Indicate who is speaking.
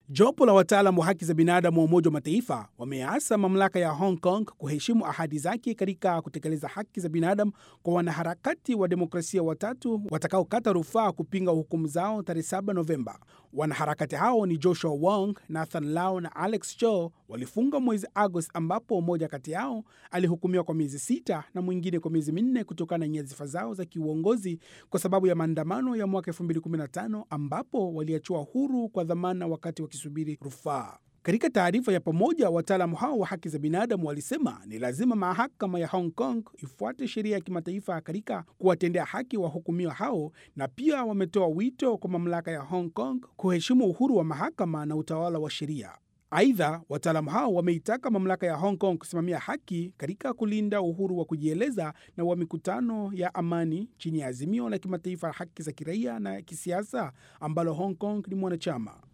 Speaker 1: Jopo la wataalam wa haki za binadamu wa Umoja wa Mataifa wameasa mamlaka ya Hong Kong kuheshimu ahadi zake katika kutekeleza haki za binadamu kwa wanaharakati wa demokrasia watatu watakaokata rufaa kupinga hukumu zao tarehe 7 Novemba. Wanaharakati hao ni Joshua Wong, Nathan Lau na Alex Cho walifunga mwezi Agosti, ambapo mmoja kati yao alihukumiwa kwa miezi sita na mwingine kwa miezi minne kutokana na nyadhifa zao za kiuongozi kwa sababu ya maandamano ya mwaka 2015 ambapo waliachiwa huru kwa dhamana wakati wakisubiri rufaa. Katika taarifa ya pamoja, wataalamu hao wa haki za binadamu walisema ni lazima mahakama ya Hong Kong ifuate sheria ya kimataifa katika kuwatendea haki wahukumiwa hao, na pia wametoa wito kwa mamlaka ya Hong Kong kuheshimu uhuru wa mahakama na utawala wa sheria. Aidha, wataalamu hao wameitaka mamlaka ya Hong Kong kusimamia haki katika kulinda uhuru wa kujieleza na wa mikutano ya amani chini ya azimio la kimataifa la haki za kiraia na kisiasa ambalo Hong Kong ni mwanachama.